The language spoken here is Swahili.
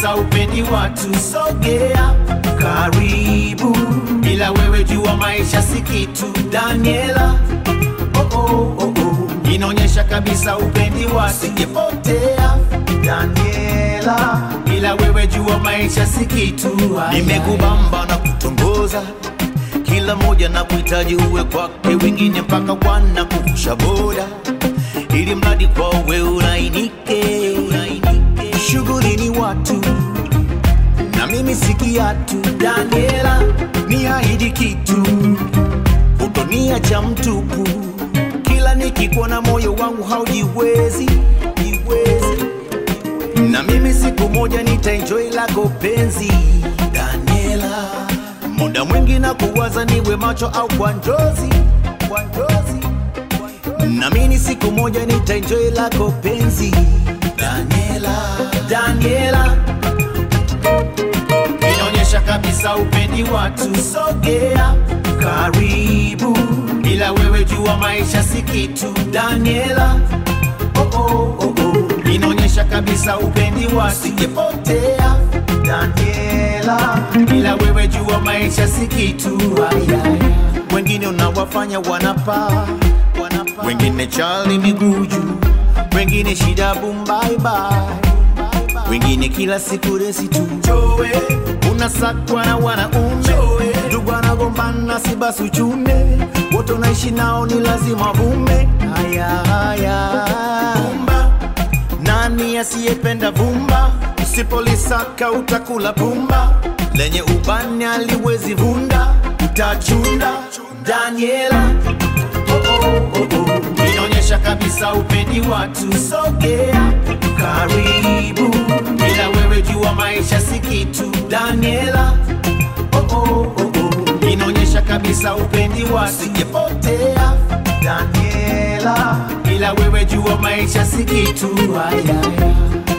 kabisa upendi watu, sogea karibu, bila wewe jua maisha si kitu. Daniela, oh, oh, oh, oh. inaonyesha kabisa upendi watu, sijepotea Daniela, bila wewe jua maisha si kitu. nimekubamba na kutongoza kila moja na kuhitaji uwe kwake, wengine mpaka wana kuvusha boda, ili mradi kwa uwe ulainike, ulainike. shughuli ni watu na mimi si kiatu. Daniela, ni ahidi kitu, utoniacha mtupu. Kila nikikuona moyo wangu haujiwezi, jiwezi. Na mimi siku moja nitaenjoy lako penzi Daniela, muda mwingi na kuwaza niwe macho au kwa njozi, kwa njozi. Na mimi siku moja nitaenjoy lako penzi Daniela, Daniela inaonyesha kabisa upendi watu, sogea karibu, bila wewe jua maisha si kitu. Daniela, oh, oh, oh, oh. inaonyesha kabisa upendi watu, sijepotea Daniela, bila wewe jua maisha si kitu. Ayaya. Wengine unawafanya wanapaa, wanapaa. wengine chali miguu juu, wengine shida bumbaibai wengine kila siku resi tu Joe, unasakwa na wanaume ndugu anagombana si basi uchune wote unaishi nao ni lazima vume haya haya vumba nani asiyependa vumba usipolisaka utakula pumba lenye ubani aliwezi vunda utachunda Daniela oh, oh, oh, oh. inaonyesha kabisa upendi watu, sogea karibu, bila wewe jua maisha si kitu. Daniela, oh, oh, oh, oh. inaonyesha kabisa upendi watu, sijepotea Daniela, bila wewe jua maisha si kitu. Ayaya.